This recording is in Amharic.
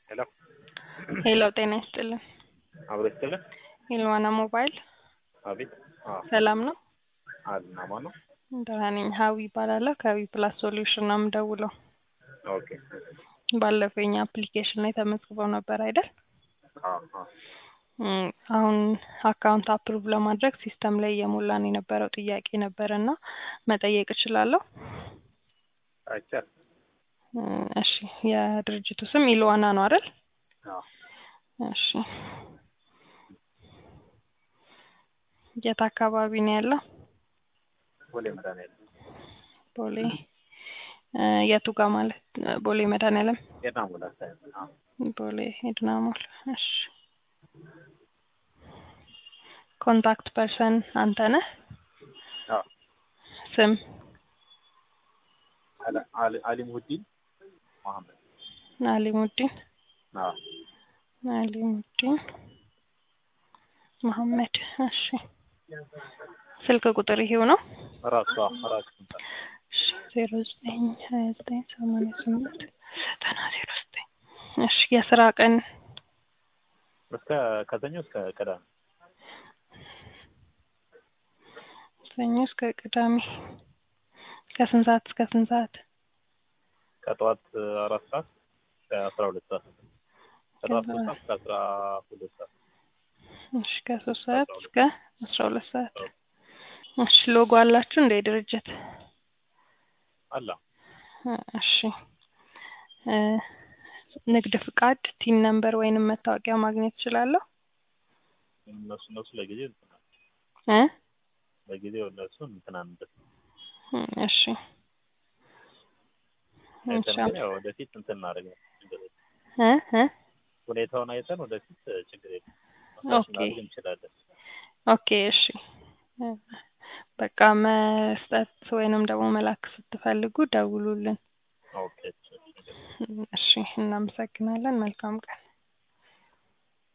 ሄሎ ሄሎ ጤና ይስጥልን። አብሮ ይስጥልን። ኢልዋና ሞባይል አቤት። አዎ ሰላም ነው? አልና ማን ነው? ደህና ነኝ። ሀዊ ይባላለሁ ከዊ ፕላስ ሶሉሽን ነው የምደውለው። ኦኬ። ባለፈው የኛ አፕሊኬሽን ላይ ተመዝግበው ነበር አይደል? አዎ አዎ እም፣ አሁን አካውንት አፕሩቭ ለማድረግ ሲስተም ላይ እየሞላን የነበረው ጥያቄ ነበር እና መጠየቅ እችላለሁ? አይቻልም። እም፣ እሺ የድርጅቱ ስም ኢልዋና ነው አይደል? አዎ እሺ የት አካባቢ ነው ያለው? ቦሌ መድኃኒዓለም ቦሌ እ፣ የቱ ጋር ማለት ቦሌ መድኃኒዓለም ጤና ሙላት ሳይሆን አዎ ቦሌ ሄድና ሞል። እሺ ኮንታክት ፐርሰን አንተ ነህ? አዎ ስም አለ አሊ አሊሙዲን መሐመድ አሊሙዲን አዎ አሊሙዲን መሐመድ። እሺ ስልክ ቁጥር ይሄው ነው? ራሱ ራሱ እሺ ዜሮ ዘጠኝ ሀያ ዘጠኝ ሰማንያ ስምንት ዘጠና ዜሮ ዘጠኝ እሺ የስራ ቀን እስከ ከሰኞ እስከ ቅዳሜ ሰኞ እስከ ቅዳሜ ከስንት ሰዓት እስከ ስንት ሰዓት? ከጠዋት አራት ሰዓት እስከ አስራ ሁለት ሰዓት ከጠዋት ሶስት ሰዓት እስከ አስራ ሁለት ሰዓት እሺ ከሶስት ሰዓት እስከ አስራ ሁለት ሰዓት። እሺ ሎጎ አላችሁ እንደ ድርጅት? አላ እሺ እ፣ ንግድ ፍቃድ፣ ቲን ነምበር ወይንም መታወቂያ ማግኘት እችላለሁ? እነሱ እነሱ ለጊዜው እንትን አለ። እ ለጊዜው እነሱ እንትን አንበት እም፣ እሺ አይተን እሺ ግን ያው ወደፊት እንትን እናደርጋለን። ችግር የለም። እ እ ሁኔታውን አይተን ወደፊት ችግር የለም ኦኬ። ማድረግ እንችላለን። ኦኬ እሺ እ፣ በቃ መስጠት ወይንም ደግሞ መላክ ስትፈልጉ ደውሉልን። ኦኬ እሺ እናመሰግናለን። መልካም ቀን።